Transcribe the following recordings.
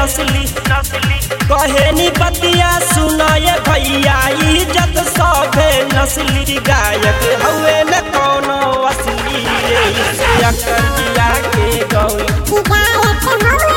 नस्ली नस्ली कहेनी बतिया सुनाए भैया इज्जत सभे नस्ली गायक हवे न कोनो असली अकर जिया के गौली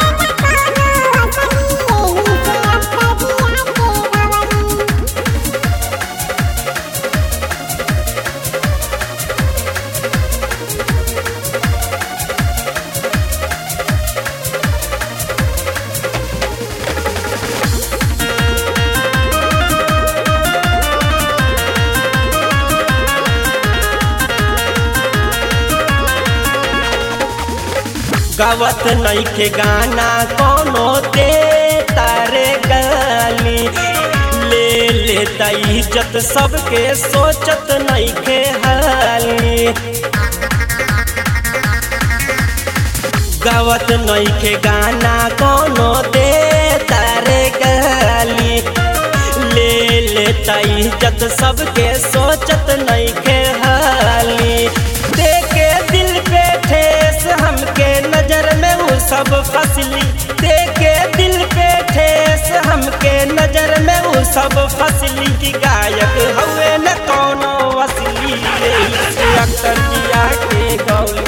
गावत नईखे गाना कोनो दे तारे गाली ले ले इज्जत सबके सोचत नईखे हाली गावत नईखे गाना कोनो दे तारे गाली ले ले इज्जत सबके सोचत नईखे हाली देखे दिल पे ठेस हमके नजर में वो सब फसली देखे दिल पे ठेस हमके नजर में वो सब फसली की गायक हवे न कोनो असली अक्सर जिया के गौली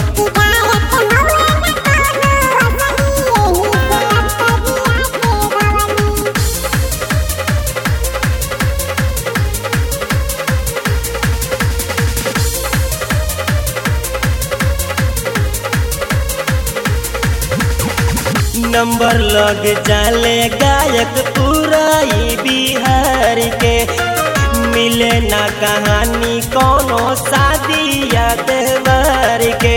नंबर लग जाले गायक पूरा ई बिहार के मिले ना कहानी कोनो शादी या त्योहार के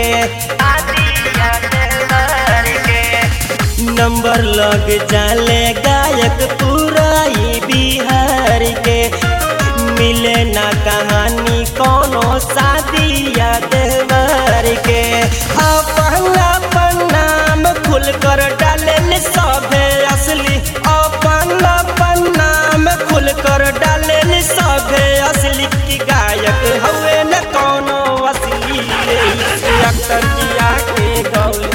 नंबर लग जाले गायक पूरा ई बिहार के मिले ना कहानी कोनो शादी या त्योहार के अपन अपन नाम खुल कर डाले सभे असली अपन अपन नाम खुल कर डाले सभे असली की गायक हवे न कोनो असली अक्सर जिया के गौली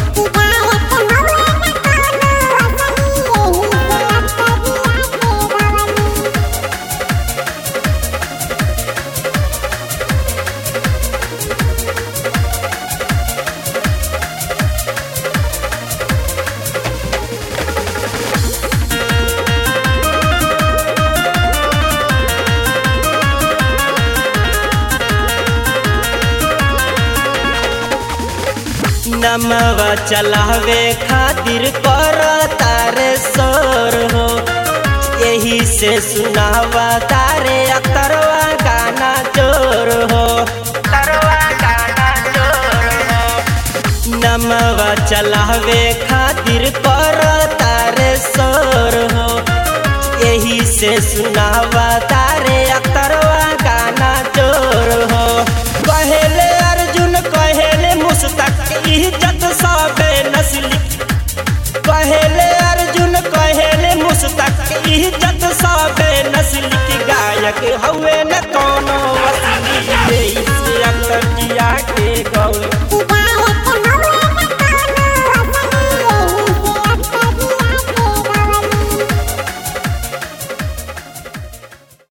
नमवा चलावे खातिर कर तारे सोर हो यही से सुनावा तारे अतरवा गाना चोर हो तरवा गाना चोर हो नमवा चलावे खातिर कर तारे सोर हो यही से सुनावा तारे अतरवा गाना चोर हो कहेले अर्जुन कहेले मुस्तक इज्जत सबे नस्ली कहेले अर्जुन कहेले मुस्तक इज्जत सबे नस्ली की गायक हवे न कौन